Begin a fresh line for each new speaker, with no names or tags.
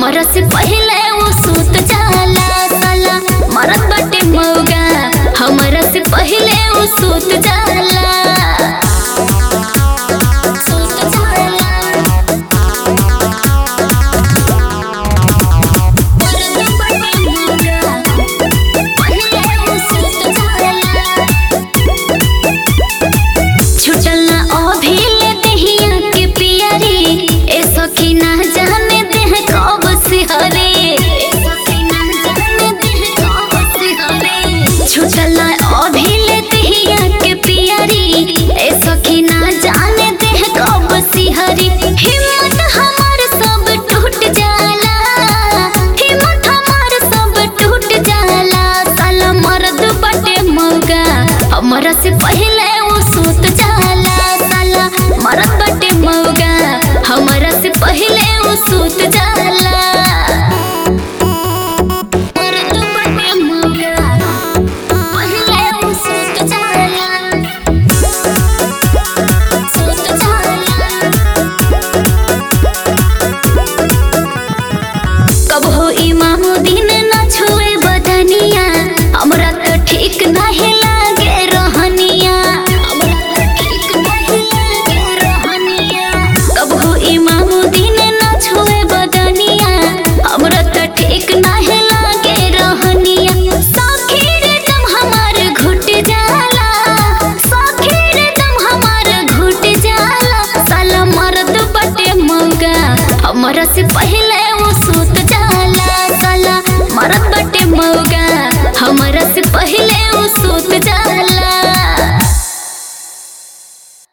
हमरा से पहले वो सूत जाला साला मरत बाटे मौगा हमरा से पहले वो सूत जाला सूत जाला मरत बाटे मौगा पहले वो सूत जाला छुटल ना अभिले देहिया के पियरे ए सखी ना जाने देह कब से हरे ए सखी ना जाने देह कब से हरे छुटल ना अभिले देहिया के पियरे ए सखी ना जाने देह कब से हरे हिम्मत हमार सब टूट जाला हिम्मत हमार सब टूट जाला साला मर्द बटे मौगा हमरा से पहले वो सूत जाला साला मरद बटे मौगा हमरा से पहले वो सूत जाला मरद बटे मौगा पहले वो सूत जाला सूत जाला कब हो इमामुद्दीन न छुए बदनिया हमरा तो ठीक नहीं लागे रहनिया हमरा तो ठीक नहीं लागे रहनिया कब हो इमामुद्दीन न छुए बदनिया हमरा तो ठीक नहीं लागे रहनिया सखीर दम हमार घुट जाला सखीर दम हमार घुट जाला साला मर्द बटे मौगा हमरा से पहले वो सूत जाला साला मरद बटे मौगा